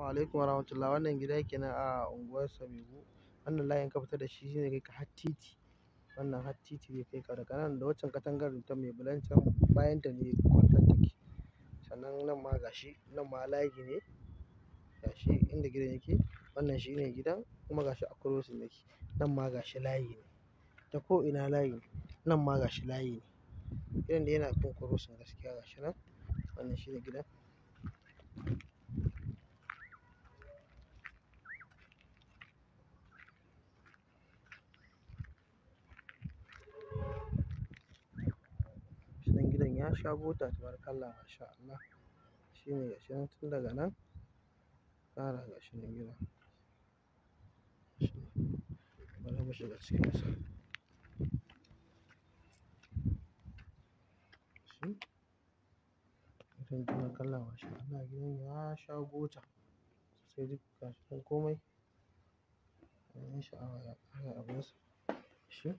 alaikum warahmatullahi. Wannan gida kenan a unguwar Samegu. Wannan layin ka fita da shi shine kai ka har titi. Wannan har titi zai kai ka daga nan da waccan katangar ta mai bulan can bayan ta ne kwalta take. Sannan nan ma gashi, nan ma layi ne. Gashi inda gidan yake. Wannan shine gidan kuma gashi a crossing yake. Nan ma gashi layi ne. Ta ko'ina layi ne. Nan ma gashi layi ne. Gidan dai yana kan crossing gaskiya gashi nan. Wannan shine gidan. Shinan gidan ya sha bota tabarakallah masha Allah. Shine gashi nan tun daga nan. Fara gashi nan gidan. Bari mu shiga cikin sa. Shi. Gidan tabarakallah masha Allah. Gidan ya sha bota. Sai duk gashi nan komai. Abin sha'awa ya ƙara abunsa. Shi.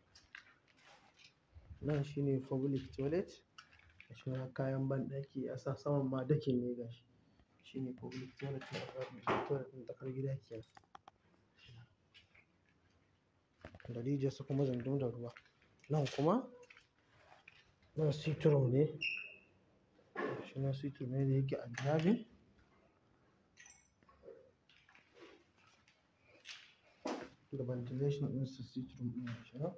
Nan shine public toilet. Gashi nan kayan banɗaki a sa saman ma dakin ne gashi. Shine public toilet na toilet ɗin tsakar gida kenan. Da rijiyarsa kuma zandon da ruwa. Nan kuma, nan sitting room ne. Gashi nan sitting room ne da yake a driving. Da ventilation ɗin sa sitting room ɗin gashi nan.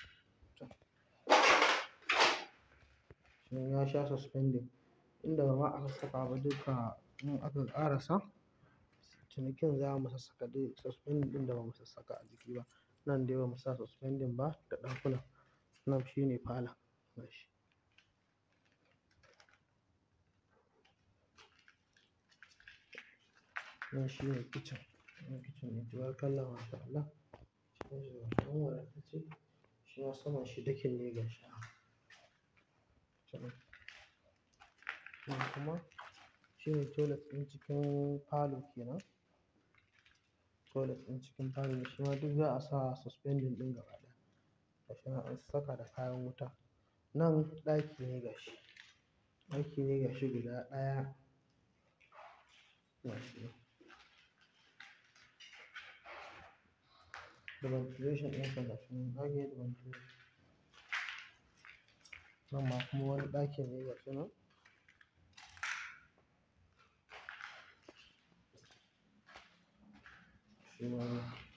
Shi ya sha suspending. Inda ba ma a sassaka ba duka in aka ƙarasa. Cinikin za mu sassaka duk suspending ɗin da ba mu sassaka a jiki ba. Nan dai ba mu sa suspending ba da ɗakunan. Nan shine falon gashi. Nan shine kitchen. Nan kitchen ne tabarakallah masha Allah. Cikin shi gashi nan wadatacce. Shi ma saman shi dakin ne gashi nan. Can. Nan kuma shine toilet ɗin cikin falo kenan. Toilet ɗin cikin falo ne shi ma duk za a sa suspending ɗin gaba ɗaya. Gashi nan an saka da kayan wuta. Nan ɗaki ne gashi. Ɗaki ne gashi guda ɗaya. Gashi nan. Da ventilation ɗin sa gashi nan. Ɗaki ne da ventilation. Nan ma kuma wani ɗaki ne gashi nan. Shi ma nan.